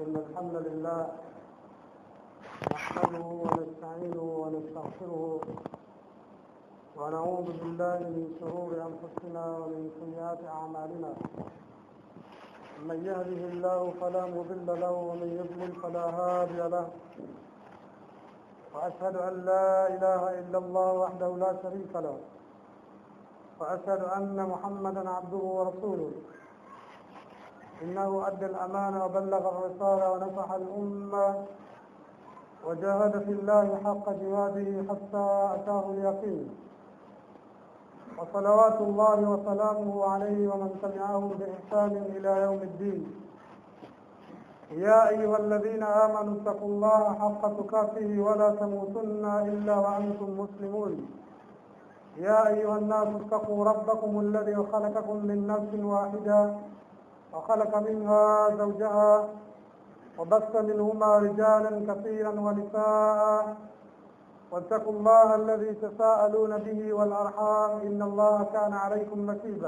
إن الحمد لله نحمده ونستعينه ونستغفره ونعوذ بالله من شرور أنفسنا ومن سيئات أعمالنا من يهده الله فلا مضل له ومن يضلل فلا هادي له وأشهد أن لا إله إلا الله وحده لا شريك له وأشهد أن محمدا عبده ورسوله إنه أدى الأمانة وبلغ الرسالة ونصح الأمة وجاهد في الله حق جهاده حتى أتاه اليقين وصلوات الله وسلامه عليه ومن تبعه بإحسان إلى يوم الدين يا أيها الذين آمنوا اتقوا الله حق تقاته ولا تموتن إلا وأنتم مسلمون يا أيها الناس اتقوا ربكم الذي خلقكم من نفس واحدة وخلق منها زوجها وبث منهما رجالا كثيرا ونساء واتقوا الله الذي تساءلون به والأرحام إن الله كان عليكم رقيبا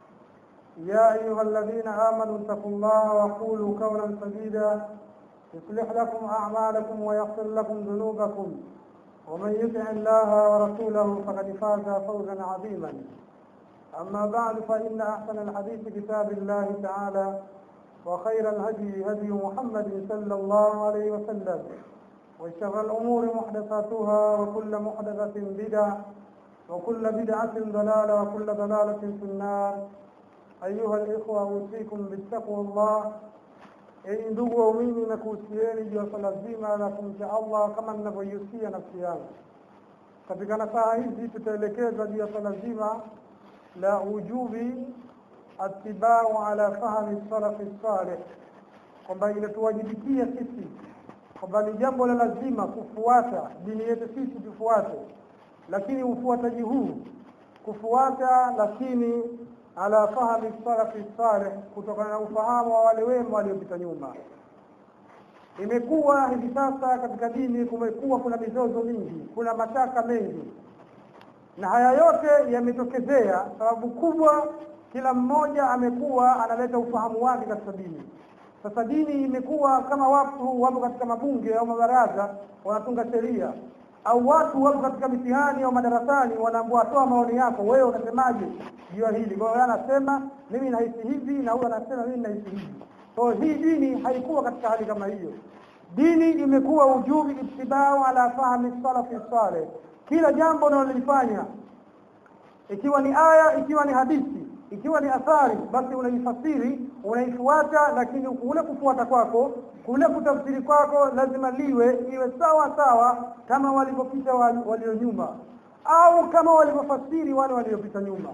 يا أيها الذين آمنوا اتقوا الله وقولوا قولا سديدا يصلح لكم أعمالكم ويغفر لكم ذنوبكم ومن يطع الله ورسوله فقد فاز فوزا عظيما أما بعد فإن أحسن الحديث كتاب الله تعالى وخير الهدي هدي محمد صلى الله عليه وسلم وشر الأمور محدثاتها وكل محدثة بدعة وكل بدعة ضلالة وكل ضلالة في النار أيها الإخوة أوصيكم بالتقوى الله Enyi ndugu waumini, na kuhusieni juu ya swala zima la kumcha Allah kama ninavyoihusia nafsi yangu. Katika nasaha hizi tutaelekezwa juu ya swala zima la ujubi atibau ala fahmi salafi salih, kwamba inatuwajibikia sisi kwamba ni jambo la lazima kufuata dini yetu sisi tufuate, lakini ufuataji huu kufuata, lakini ala fahmi salafi salih, kutokana na ufahamu wa wale wema waliopita nyuma. Imekuwa hivi sasa katika dini kumekuwa kuna mizozo mingi, kuna mashaka mengi, na haya yote yametokezea sababu kubwa, kila mmoja amekuwa analeta ufahamu wake katika dini. Sasa dini imekuwa kama watu wapo katika mabunge au mabaraza wanatunga sheria, au watu wapo katika mitihani au madarasani, wanaambiwa toa maoni yako, wewe unasemaje juu ya hili? Kwa hiyo anasema mimi nahisi hivi, na huyo anasema mimi nahisi hivi. Kwa hiyo hii dini haikuwa katika hali kama hiyo. Dini imekuwa ujubi itibau ala fahmi salafi saleh, kila jambo unalolifanya ikiwa ni aya, ikiwa ni hadithi, ikiwa ni athari, basi unaifasiri, unaifuata, lakini kule kufuata kwako, kule kutafsiri kwako lazima liwe iwe sawa sawa kama walivyopita walio nyuma, au kama walivyofasiri wale waliopita nyuma.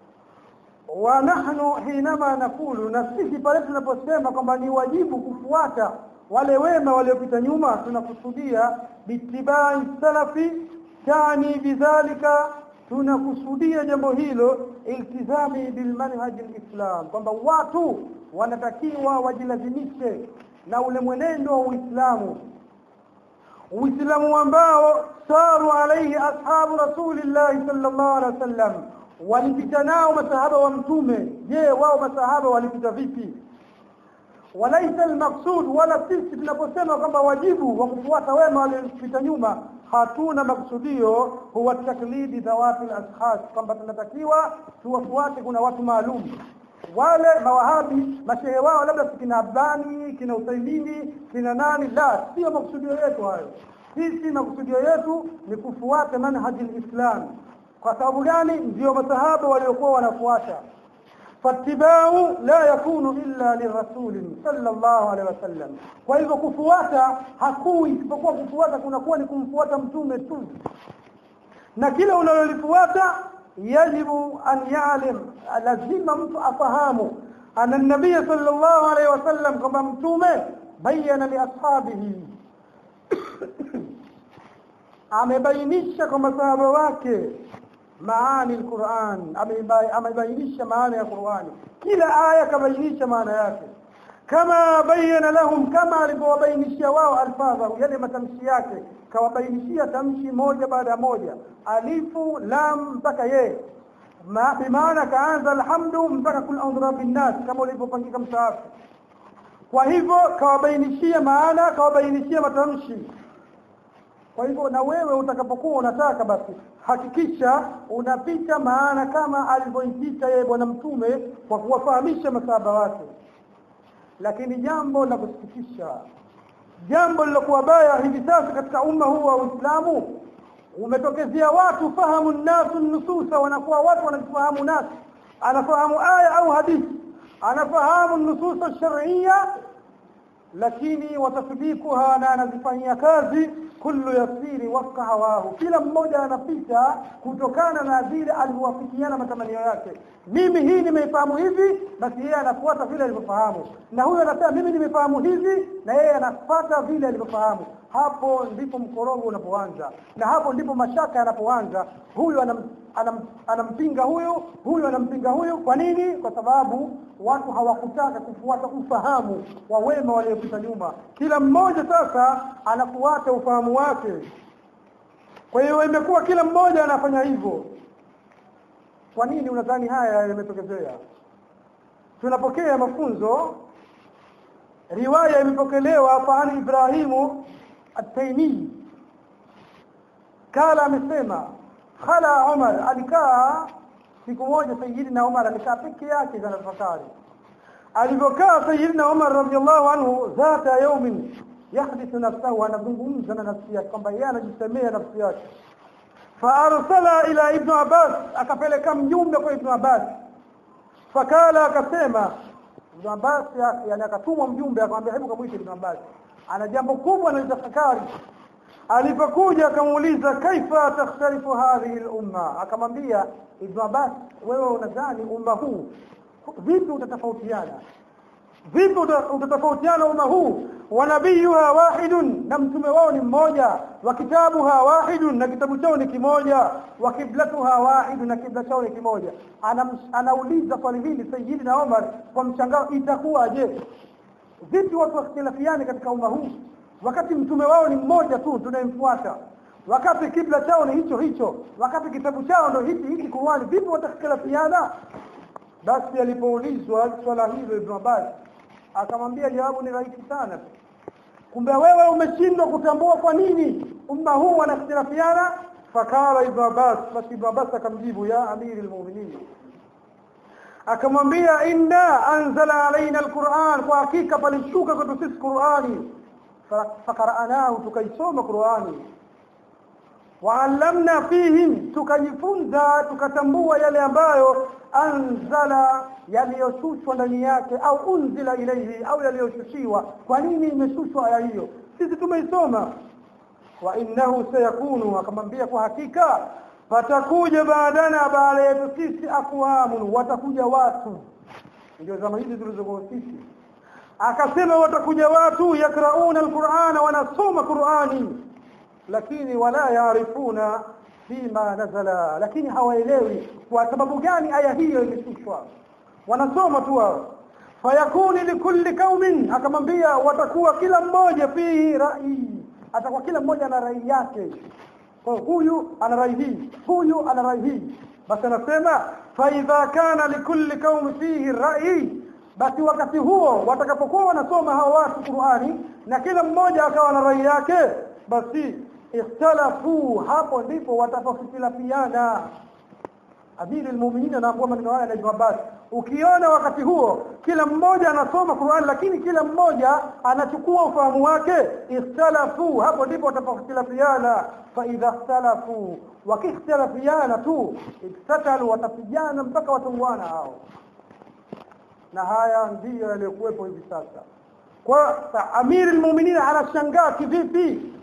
Wa nahnu hinama nakulu, na sisi pale tunaposema kwamba ni wajibu kufuata wale wema waliopita nyuma, tunakusudia bitibai salafi, tani bidhalika tunakusudia jambo hilo iltizami bilmanhaji lislam, kwamba watu wanatakiwa wajilazimishe na ule mwenendo wa Uislamu, Uislamu ambao saru alaihi ashabu rasulillahi sallallahu alaihi wasallam, walipita nao masahaba wa Mtume. Je, wao masahaba walipita vipi? Walaisa almaqsud, wala sisi tunaposema kwamba wajibu wa kufuata wema waliopita nyuma hatuna maksudio huwa taklidi dhawati al-ashkhas, kwamba tunatakiwa tuwafuate kuna watu maalum. Wale mawahabi mashehe wao labda kina Abdani, kina Usaimini, kina nani, la, sio maksudio yetu hayo. Sisi maksudio yetu ni kufuata manhaji al-Islam. Kwa sababu gani? Ndio masahaba waliokuwa wanafuata fatibau la yakunu illa lirasulin sallallahu alaihi wasallam. Kwa hivyo kufuata hakui isipokuwa kufuata kunakuwa ni kumfuata mtume tu, na kile unalolifuata yajibu an yalim, lazima mtu afahamu ana nabii sallallahu alaihi wasallam kwamba mtume bayana li ashabihi amebainisha kwa masahaba wake maani alquran amebainisha maana ya Qurani kila aya kabainisha maana yake kama bayana lahum kama alivyowabainishia wao alfadhahu yale matamshi yake kawabainishia tamshi moja baada ya moja alifu lam mpaka ye bimaana kaanza alhamdu mpaka kul audhu bin nas kama ulivyopangika msaafu kwa hivyo kawabainishia maana kawabainishia matamshi kwa hivyo na wewe utakapokuwa unataka basi hakikisha unapita maana kama alivyoipita yeye bwana mtume kwa kuwafahamisha masahaba wake lakini jambo la kusikitisha jambo lilokuwa baya hivi sasa katika umma huu wa Uislamu umetokezea watu fahamu nasu nususa wanakuwa watu wanafahamu nasu anafahamu aya au hadithi anafahamu nususa shar'iyya lakini watasdikuha na anazifanyia kazi kullu yasiri wafqa hawahu kila mmoja anapita kutokana na vile alivyowafikiana matamanio yake mimi hii nimeifahamu hivi basi yeye anafuata vile alivyofahamu na huyo anasema mimi nimefahamu hivi na yeye anafuata vile alivyofahamu hapo ndipo mkorogo unapoanza na hapo ndipo mashaka yanapoanza huyu anam, anam, anampinga huyu huyu anampinga huyu kwa nini kwa sababu watu hawakutaka kufuata ufahamu wa wema waliopita nyuma kila mmoja sasa anafuata ufahamu wake kwa hiyo imekuwa kila mmoja anafanya hivyo kwa nini unadhani haya yametokezea tunapokea mafunzo riwaya imepokelewa fani Ibrahimu at-Taymi kala amesema khala Umar alikaa siku moja Sayyidina Umar amekaa peke yake za tafakari alivyokaa Sayyidina Umar radhiallahu anhu zata yawmin yahdithu nafsahu anazungumza na nafsi yake kwamba yeye anajisemea nafsi yake faarsala ila ibn Abbas akapeleka mjumbe kwa ibn Abbas fakala akasema ibn Abbas yani akatumwa mjumbe akamwambia hebu kamwite ibn Abbas ana jambo kubwa analitafakari alipokuja akamuuliza kaifa takhtalifu hadhihi al-umma akamwambia ibn Abbas wewe unadhani umma huu vipi utatofautiana vipi utatofautiana umma huu wa nabiyuha wahidun na mtume wao ni mmoja wa kitabuha wahidun na kitabu chao ni kimoja wa kiblatuha wahidun na kibla chao ni kimoja Anam, anauliza swali hili sayyidina Umar kwa mshangao itakuwaje vipi watu wakhtilafiane katika umma huu wakati mtume wao ni mmoja tu tunayemfuata wakati kibla chao ni hicho hicho wakati kitabu chao ndio hiki hiki Qur'ani vipi watakhtilafiana basi alipoulizwa swala hilo Ibn Abbas akamwambia jawabu ni rahisi sana kumbe wewe umeshindwa kutambua kwa nini umma huu wanakhtilafiana fakala Ibn Abbas basi Ibn Abbas akamjibu ya amirul mu'minin akamwambia inna anzala alaina alquran kwa hakika palishuka kwetu sisi Qur'ani fakaranahu tukaisoma Qur'ani waallamna fihim tukajifunza tukatambua yale ambayo anzala yaliyoshushwa ndani yake au unzila ilayhi au yaliyoshushiwa kwa nini imeshushwa aya hiyo sisi tumeisoma wa innahu sayakunu akamwambia kwa hakika patakuja baadana baada yetu sisi akwamun watakuja watu ndio zama hizi tulizokuwa sisi akasema watakuja watu yakrauna alqur'ana wanasoma qur'ani lakini wala yaarifuna fima nazala lakini hawaelewi kwa sababu gani aya hiyo imeshushwa wanasoma tu wao fayakuni likulli kaumin akamwambia watakuwa kila mmoja fihi rai atakuwa kila mmoja ana rai yake kwa huyu ana rai hii huyu ana rai hii basi anasema fa idha kana likulli qaumi fihi rai basi wakati huo watakapokuwa wanasoma hao watu Qur'ani na kila mmoja akawa na rai yake basi ikhtalafu hapo ndipo watapokhtilafiana Amiri almu'minin anakuwa maneno haya na Ibn Abbas ukiona wakati huo kila mmoja anasoma Qur'an lakini kila mmoja anachukua ufahamu wake ikhtalafu hapo ndipo watapokhtilafiana fa idha ikhtalafu wakikhtalafiana tu iktatalu watapigana mpaka watunguana hao na haya ndiyo yaliyokuwepo hivi sasa kwa Amiri almu'minin anashangaa kivipi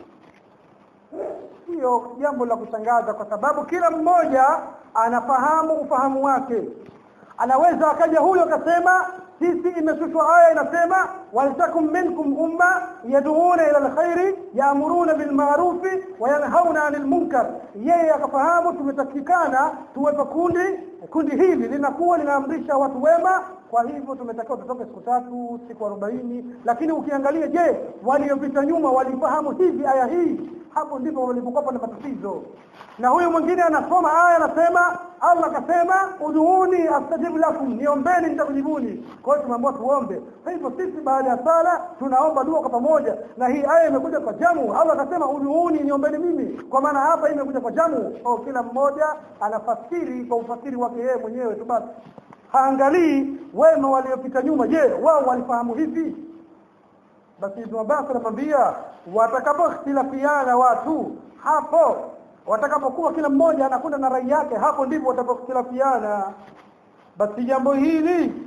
sio jambo la kushangaza kwa sababu kila mmoja anafahamu ufahamu wake anaweza akaja huyo akasema sisi imeshushwa aya inasema waltakum minkum umma yad'una ila alkhairi ya'muruna bil ma'ruf wa yanhauna 'anil munkar yeye akafahamu tumetakikana tuwepo kundi kundi hili linakuwa linaamrisha watu wema kwa hivyo tumetakiwa tutoke siku tatu siku arobaini lakini ukiangalia je waliopita nyuma walifahamu hivi aya hii hapo ndipo walipokuwa na matatizo na huyu mwingine anasoma aya anasema Allah akasema uduuni astajibu lakum niombeni nitakujibuni kwa hiyo tumeambiwa tuombe kwa hivyo sisi baada ya sala tunaomba dua kwa pamoja na hii aya imekuja kwa jamu Allah akasema uduuni niombeni mimi kwa maana hapa imekuja kwa jamu au kila mmoja anafasiri kwa ufasiri wake yeye mwenyewe tu basi haangalii wema waliopita nyuma je wao walifahamu hivi basi Ibn Abbas anamwambia watakapokhtilafiana watu hapo watakapokuwa kila mmoja anakwenda na rai yake hapo ndipo watapokhtilafiana basi jambo hili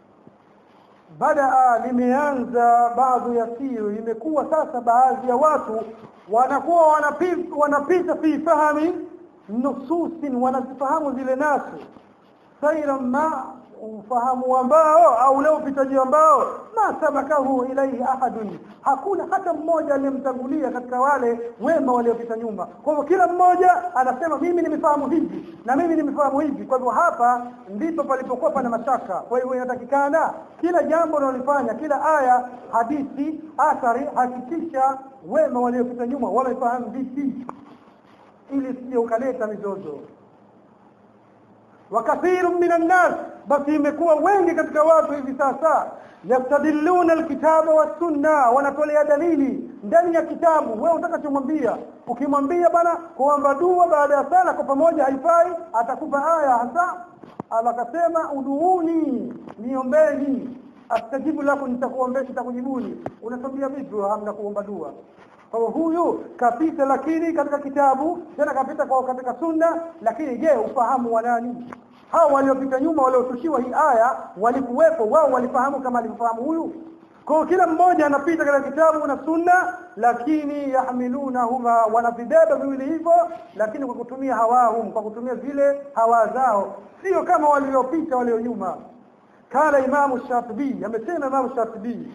baada limeanza baadhi ya sio imekuwa sasa baadhi ya watu wanakuwa wanapita wanapita fi fahami nususin wanazifahamu zile nasu saira ma ufahamu ambao au leo upitaji ambao ma sabakahu ilaihi ahadun hakuna hata mmoja aliyemtangulia katika wale wema waliopita nyuma kwa hivyo kila mmoja anasema mimi nimefahamu hivi na mimi nimefahamu hivi kwa hivyo hapa ndipo palipokuwa pana mashaka kwa hivyo inatakikana kila jambo unalofanya kila aya hadithi athari hakikisha wema waliopita nyuma wamefahamu vipi ili sije ukaleta mizozo wakathiru minan nas basi imekuwa wengi katika watu hivi sasa yastadilluna alkitaba wasunna wanatolea dalili ndani ya kitabu wewe utakachomwambia ukimwambia bana kuomba dua baada ya sala kwa pamoja haifai atakupa aya hasa alakasema uduuni niombeni astajibu lako nitakuombea nitakujibuni unatambia vipi hamna kuomba dua kwa huyu kapita lakini katika kitabu tena kapita kwa katika sunna lakini je ufahamu wa nani hao waliopita nyuma waliotushiwa hii aya walikuwepo wao walifahamu kama alivyofahamu huyu kwa kila mmoja anapita katika kitabu na sunna lakini yahmilunahuma wanavibeba viwili hivyo lakini kwa kutumia hawahum kwa kutumia zile hawa zao sio kama waliopita walio nyuma kala imamu shatibi amesema imamu shatibi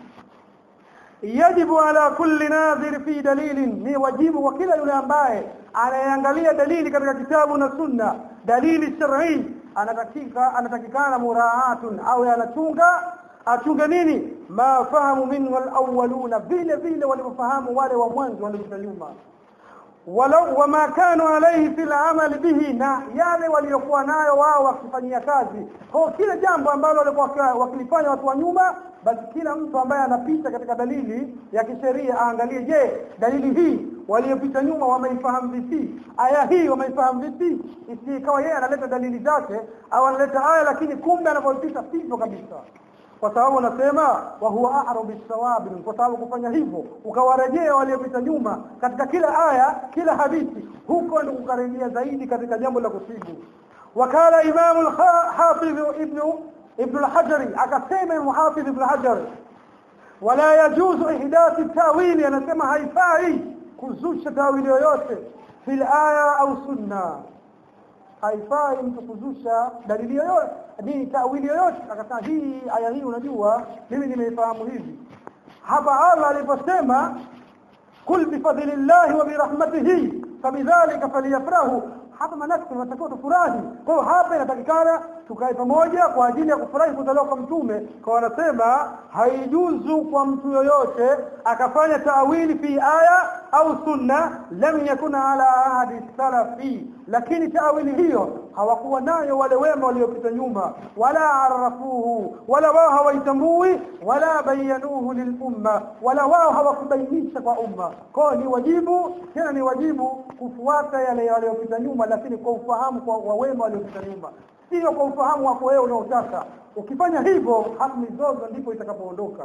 yajibu ala kulli nadhir fi dalilin ni wajibu wa kila yule ambaye anayeangalia dalili katika kitabu na sunna dalili shar'i anatakika anatakikana muraatun au anachunga achunge nini ma fahamu minhu alawwaluna vile vile walivyofahamu wale wa mwanzo waliopita nyuma walau wama kanu alayhi fil amal bihi na yale waliokuwa nayo wao wakifanyia kazi kwa kila jambo ambalo walikuwa wakilifanya watu wa nyuma basi kila mtu ambaye anapita katika dalili ya kisheria aangalie je dalili hii waliopita nyuma wameifahamu vipi aya hii wameifahamu vipi isikawa yeye analeta dalili zake au analeta aya lakini kumbe anavyopita sivyo kabisa kwa sababu nasema wa huwa a'rabu bisawabi kwa sababu kufanya hivyo ukawarejea waliopita nyuma katika kila aya kila hadithi huko ndio kukarejea zaidi katika jambo la kusibu wakala imamu al-hafidh ibn ibn al-hajari akasema muhafidh ibn al-hajari wala yajuzu ihdath tawili anasema haifai kuzusha tawili yoyote fil aya au sunna haifai mtu kuzusha dalili yoyote ni tawili yoyote akasema hii aya hii unajua mimi nimeifahamu hivi hapa Allah aliposema kul bifadlillahi wa birahmatihi fabidhalika falyafrahu hapa manake tunatakiwa tufurahi kwa hiyo hapa inatakikana tukae pamoja kwa ajili ya kufurahi kuzaliwa kwa mtume kwa wanasema haijuzu kwa mtu yoyote akafanya taawili fi aya au sunna lam yakuna ala ahadi salafi lakini taawili hiyo hawakuwa nayo wale wema waliopita nyuma wala arafuhu wala wao hawaitambui wala bayanuhu lilumma wala wao hawakubainisha kwa umma kwa ni wajibu tena ni wajibu kufuata yale waliopita nyuma lakini kwa ufahamu kwa wa wema waliopita nyuma sio kwa ufahamu wako wewe unaotaka ukifanya hivyo hapo mizozo ndipo itakapoondoka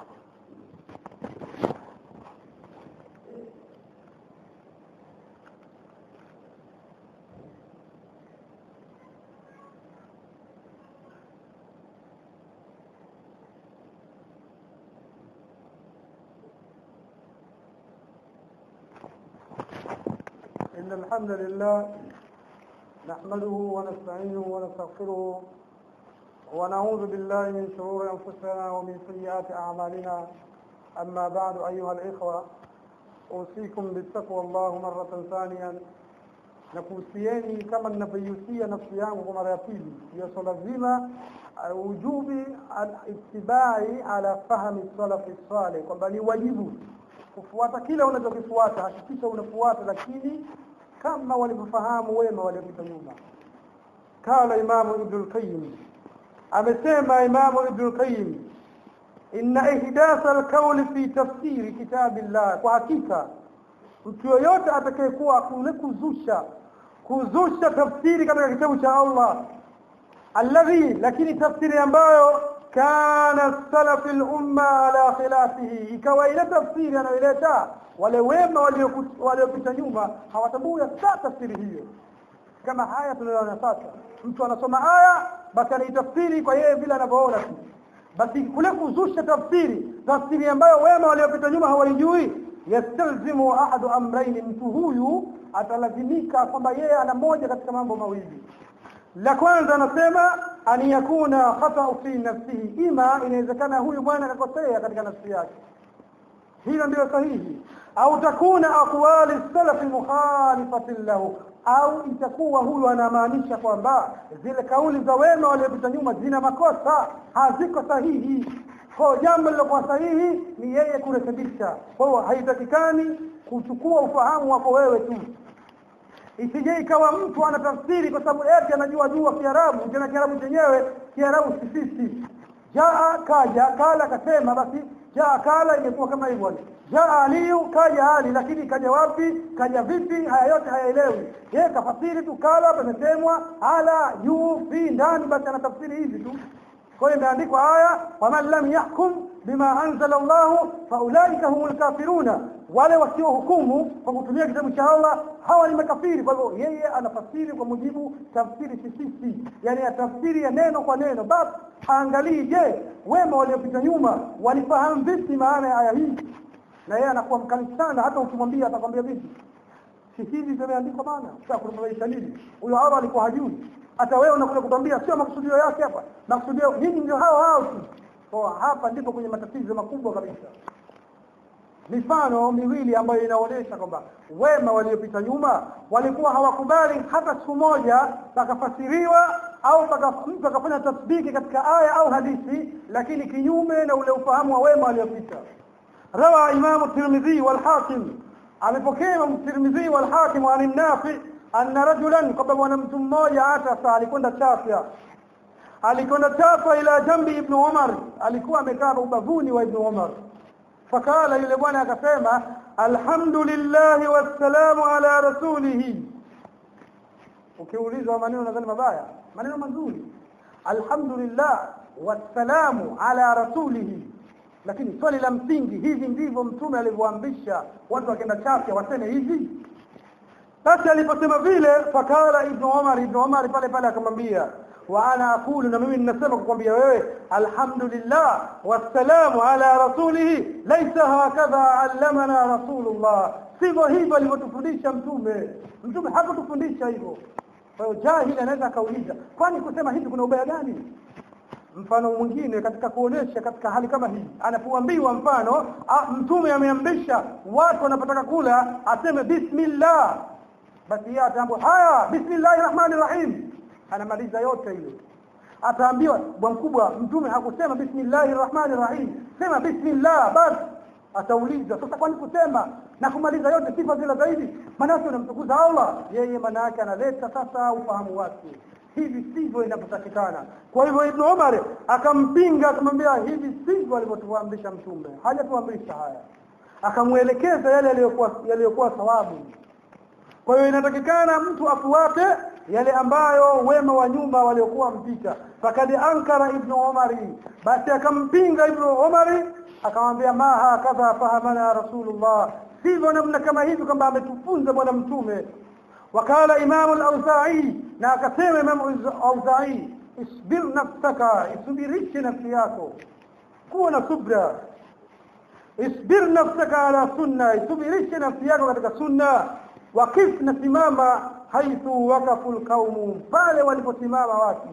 إن الحمد لله نحمده ونستعينه ونستغفره ونعوذ بالله من شرور أنفسنا ومن سيئات أعمالنا أما بعد أيها الإخوة أوصيكم بالتقوى الله مرة ثانية nakuhusieni kama ninavyoihusia nafsi yangu kwa mara ya pili ya swala zima ujubi alittibai ala fahmi salafi saleh kwamba ni wajibu kufuata kile unachokifuata hakikisha unafuata lakini kama walivyofahamu wema waliopita nyuma kala imamu ibn al-qayyim amesema imamu ibn al-qayyim inna ihdatha al-qawl fi tafsiri kitabillah kwa hakika mtu yoyote atakayekuwa kule kuzusha kuzusha tafsiri katika kitabu cha Allah alladhi lakini tafsiri ambayo kana salaf al-umma ala khilafihi ikawa ile tafsiri anayoileta wale wema waliopita nyuma hawatambui hata tafsiri hiyo kama haya tunayoona sasa mtu anasoma aya basi anaitafsiri kwa yeye vile anavyoona tu basi kule kuzusha tafsiri tafsiri ambayo wema waliopita nyuma hawaijui yastalzimu ahadu amrayn mtu huyu atalazimika kwamba yeye ana moja katika mambo mawili la kwanza anasema an yakuna khata fi nafsihi ima inawezekana huyu bwana akakosea katika nafsi yake hilo ndio sahihi au takuna aqwali salaf mukhalifatin lahu au itakuwa huyu anamaanisha kwamba zile kauli za wema waliopita nyuma zina makosa haziko sahihi kwa jambo lilokuwa sahihi ni yeye kurekebisha kwa hiyo haitakikani kuchukua ufahamu wako wewe tu isije ikawa mtu anatafsiri kwa sababu eti anajua jua Kiarabu tena Kiarabu chenyewe Kiarabu sisisi jaa kaja kala akasema basi jaa kala imekuwa kama hivyo jaa aliyu kaja ali lakini kaja wapi kaja vipi haya yote hayaelewi yeye kafasiri tu kala pamesemwa ala yu fi ndani basi anatafsiri hivi tu kwa hiyo imeandikwa haya waman lam yahkum bima anzala Allah faulaika humul kafiruna wale wasiohukumu kwa kutumia kitabu cha Allah hawa ni makafiri kwa hivyo yeye anafasiri kwa mujibu tafsiri sisisi yani ya tafsiri ya neno kwa neno basi angalie je wema waliopita nyuma walifahamu vipi maana ya aya hii na yeye anakuwa mkali sana hata ukimwambia atakwambia vipi si hivi zimeandikwa bana sasa kunufaisha nini huyo Allah alikuwa hajui hata wewe unakuja kutambia sio makusudio yake hapa makusudio nini ndio hao hao tu kwa hapa ndipo kwenye matatizo makubwa kabisa mifano miwili ambayo inaonyesha kwamba wema waliopita nyuma walikuwa hawakubali hata siku moja pakafasiriwa au paka, mtu akafanya tasbiki katika aya au hadithi lakini kinyume na ule ufahamu wa wema waliopita rawa imamu tirmidhi wal hakim amepokea imamu tirmidhi wal hakim an nafi anna rajulan kwamba bwana mtu mmoja atasa alikwenda chafya alikwenda chafya ila jambi ibn umar alikuwa amekaa ubavuni wa ibn umar fakala yule bwana akasema alhamdulillah wassalamu ala rasulih ukiulizwa maneno nadhani mabaya maneno mazuri alhamdulillah wassalamu ala rasulih lakini swali la msingi hivi ndivyo mtume alivyoamrisha watu wakienda chafya waseme hivi basi aliposema vile fakala ibn Umar ibn Umar pale pale akamwambia wa ana aqulu na mimi ninasema kukwambia wewe alhamdulillah wassalamu ala rasulih laysa hakadha allamana rasulullah sivyo hivyo alivyotufundisha mtume mtume hakutufundisha hivyo kwa hiyo jahili anaweza akauliza kwani kusema hivi kuna ubaya gani mfano mwingine katika kuonesha katika hali kama hii anapoambiwa mfano a, mtume ameamrisha watu wanapotaka kula aseme bismillah basi yeye ataambiwa haya bismillahir rahmanir rahim anamaliza yote hiyo ataambiwa bwana mkubwa mtume hakusema bismillahir rahmanir rahim sema bismillah basi atauliza sasa kwani kusema na kumaliza yote sifa zile zaidi maana yake unamtukuza Allah yeye maana yake analeta sasa ufahamu wake hivi sivyo inapotakikana kwa hivyo ibn Umar akampinga akamwambia hivi sivyo alivyotuamrisha mtume hajatuamrisha haya akamuelekeza yale yaliyokuwa yaliyokuwa sawabu kwa hiyo inatakikana mtu afuate yale ambayo wema wa nyumba waliokuwa mpita fakad ankara ibn Umari basi akampinga ibn Umari akamwambia ma hakadha fahamana rasulullah sivyo namna kama hivi kwamba ametufunza bwana mtume wakala imamu al-Auza'i na akasema imamu al-Auza'i isbir nafsaka isubirishe nafsi yako kuwa na subra isbir nafsaka ala sunna isubirishe nafsi yako katika sunna wakif na simama haithu wakafu alqaumu pale waliposimama watu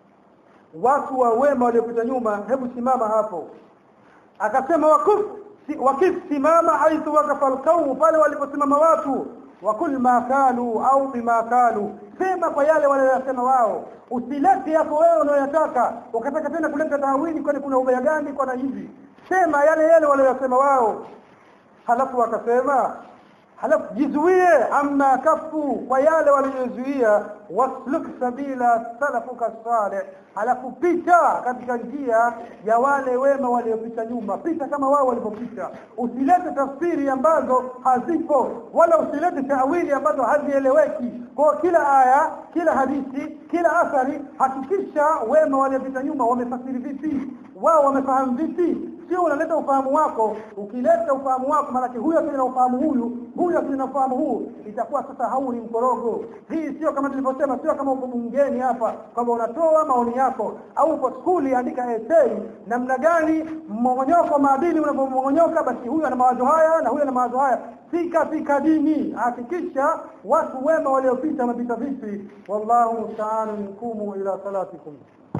watu wa wema waliopita nyuma hebu simama hapo akasema wakif wakif simama haithu wakafa alqaumu pale waliposimama watu wakul ma kalu au bima kalu sema kwa yale waliyosema wao usilete hapo wewe unayotaka ukataka tena kuleta tawili kwani kuna ubaya gani kwa na hivi sema yale yale waliyosema wao halafu akasema halafu jizuie amma kafu kwa yale waliozuia wasluk sabila salafuka salih halafu pita katika njia ya wale wema waliopita nyuma pita kama wao walivyopita usilete tafsiri ambazo hazipo wala usilete tawili ambazo hazieleweki kwa kila aya kila hadithi kila athari hakikisha wema waliopita nyuma wamefasiri vipi wao wamefahamu vipi sio unaleta ufahamu wako ukileta ufahamu wako maanake huyo akina ufahamu huyu huyo akina ufahamu huu itakuwa sasa hau ni mkorogo hii sio kama tulivyosema sio kama uko bungeni hapa kwamba unatoa maoni yako au uko skuli andika essay namna gani mmongonyoko wa maadili unavyomongonyoka basi huyu ana mawazo haya na huyu ana mawazo haya si katika dini hakikisha watu wema waliopita wamepita vipi wallahu musta'an kumu ila salatikum